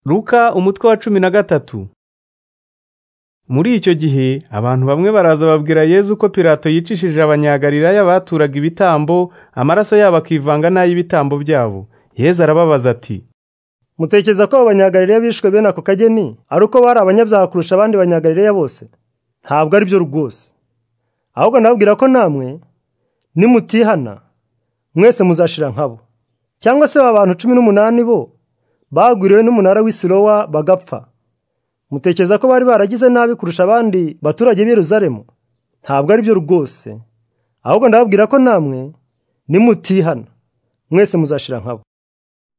Luka umutwe wa cumi na gatatu muri icyo gihe abantu bamwe baraza babwira Yezu ko Pilato yicishije abanyagalilaya baturaga ibitambo amaraso yabo akivanga n'ay'ibitambo byabo Yezu arababaza ati mutekereza ko abo banyagalilaya bishwe bene ako kageni ari uko bari abanyabyaha kurusha abandi banyagalilaya bose ntabwo ari byo rwose ahubwo nababwira ko namwe nimutihana mwese muzashira nkabo cyangwa se ba bantu cumi n'umunani bo bagwiriwe n'umunara w'isirowa bagapfa mutekereza ko bari baragize nabi kurusha abandi baturage b'iruzaremu ntabwo ari byo rwose ahubwo ndababwira ko namwe nimutihana mwese muzashira nkabo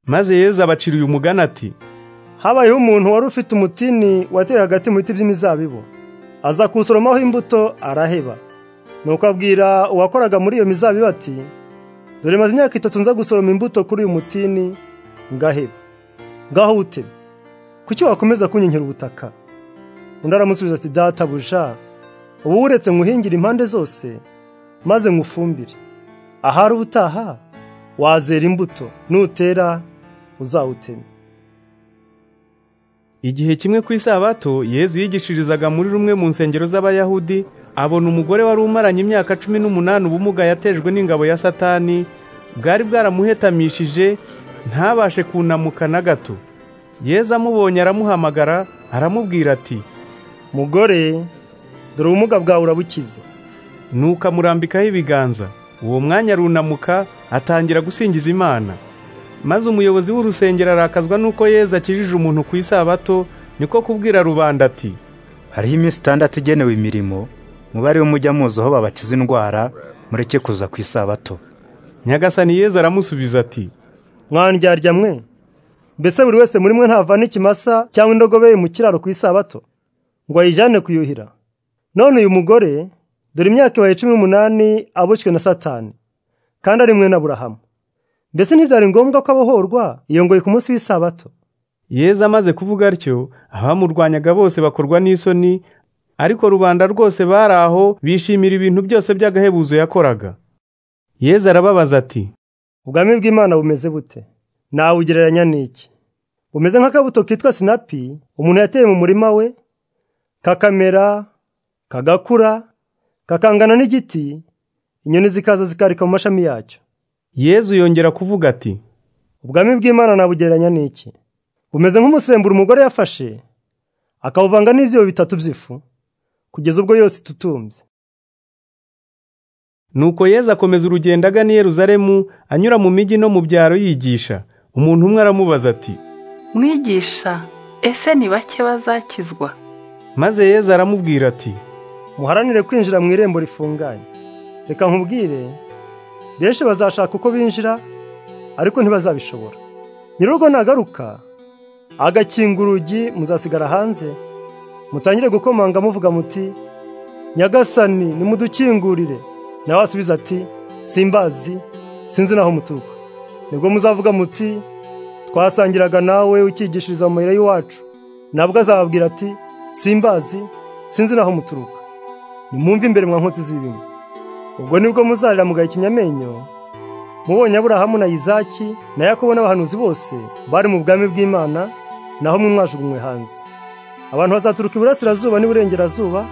maze Yezu abacira uyu mugani ati habayeho umuntu wari ufite umutini wateye hagati mu biti by'imizabibu aza kuwusoromaho imbuto araheba nuko abwira uwakoraga muri iyo mizabibu ati dore maze imyaka itatu nza gusoroma imbuto kuri uyu mutini ngaheba ngaho wutema kuki wakomeza kunyinkira ubutaka undi aramusubiza ati databuja ubu uretse nguhingire impande zose maze ngufumbire ahari ubutaha wazera imbuto nutera uzawuteme igihe kimwe ku isabato Yezu yigishirizaga muri rumwe mu nsengero z'abayahudi abona umugore wari umaranye imyaka cumi n'umunani ubumuga yatejwe n'ingabo ya satani bwari bwaramuhetamishije ntabashe kunamuka na gato Yezu amubonye aramuhamagara aramubwira ati mugore dore ubumuga bwawe urabukize nuko amurambikaho ibiganza uwo mwanya arunamuka atangira gusingiza imana maze umuyobozi w'urusengero arakazwa n'uko Yezu akijije umuntu ku isabato niko kubwira rubanda ati hariho iminsi itandatu igenewe imirimo mubare mujya muzi aho babakiza indwara mureke kuza ku isabato nyagasani Yezu aramusubiza ati mwandyarya mwe mbese buri wese muri mwe ntavana ikimasa cyangwa indogobe ye mu kiraro ku isabato ngo ayijyane kuyuhira none uyu mugore dore imyaka ibaye cumi n'umunani aboshywe na satani kandi ari mwe n'aburahamu mbese ntibyari ngombwa ko abohorwa iyo ngoyi ku munsi w'isabato Yezu amaze kuvuga atyo abamurwanyaga bose bakorwa n'isoni ariko rubanda rwose bari aho bishimira ibintu byose by'agahebuzo yakoraga Yezu arababaza ati ubwami bw'imana bumeze bute nawugereranya n'iki bumeze nk'akabuto kitwa sinapi umuntu yateye mu murima we kakamera kagakura kakangana n'igiti inyoni zikaza zikarika mu mashami yacyo Yezu yongera kuvuga ati ubwami bw'imana nabugereranya n'iki bumeze nk'umusemburo umugore yafashe akawuvanga n'ibyibo bitatu by'ifu kugeza ubwo yose itutumbye Nuko Yezu akomeza urugendo agana i Yeruzalemu anyura mu mijyi no mu byaro yigisha. Umuntu umwe aramubaza ati, mwigisha ese ni bake bazakizwa maze Yezu aramubwira ati, muharanire kwinjira mu irembo rifunganye reka nkubwire benshi bazashaka uko binjira ariko ntibazabishobora nyir'urugo nagaruka agakinga urugi muzasigara hanze mutangire gukomanga muvuga muti nyagasani nimudukingurire nawe asubiza ati simbazi sinzi n'aho muturuka nibwo muzavuga muti twasangiraga nawe ukigishiriza mu mayira y'iwacu nabwo azababwira ati simbazi sinzi n'aho muturuka nimwumve imbere mwa nkotsi z'ibibi ubwo nibwo muzarira mugaya ikinyamenyo mubonye aburahamu na izaki na yakobo n'abahanuzi bose bari mu bwami bw'imana naho mwe mwajugunywe hanze abantu bazaturuka iburasirazuba n'iburengerazuba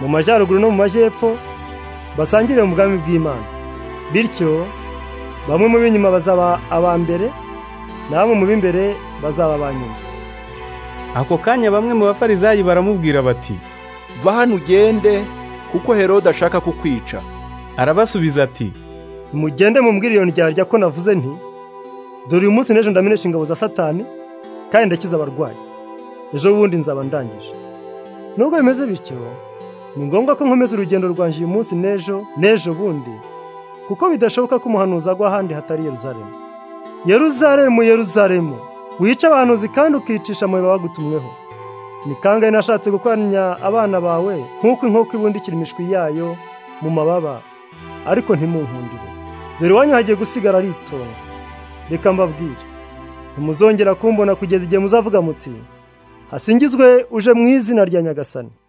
mu majyaruguru no mu majyepfo basangire mu bwami bw'imana bityo bamwe mu b'inyuma bazaba aba mbere na bamwe mu b'imbere bazaba aba nyuma ako kanya bamwe mu bafarizayi baramubwira bati va hano ugende kuko herode ashaka kukwica arabasubiza ati mugende mumbwire iyo ndyarya ko navuze nti dore uyu munsi n'ejo ndamenesha ingabo za satani kandi ndakiza abarwayi ejo bundi nzaba ndangije nubwo bimeze bityo ni ngombwa ko nkomeza urugendo rwanjye uyu munsi n'ejo n'ejo bundi kuko bidashoboka ko umuhanuzi agwa ahandi hatari yeruzaremu yeruzaremu yeruzaremu wica abahanuzi kandi ukicisha amabuye bagutumweho ni kangahe nashatse gukoranya abana bawe nk'uko inkoko ibundikira imishwi yayo mu mababa ariko ntimunkundire dore iwanyu hagiye gusigara ari itongo reka mbabwire ntimuzongera kumbona kugeza igihe muzavuga muti hasingizwe uje mu izina rya nyagasani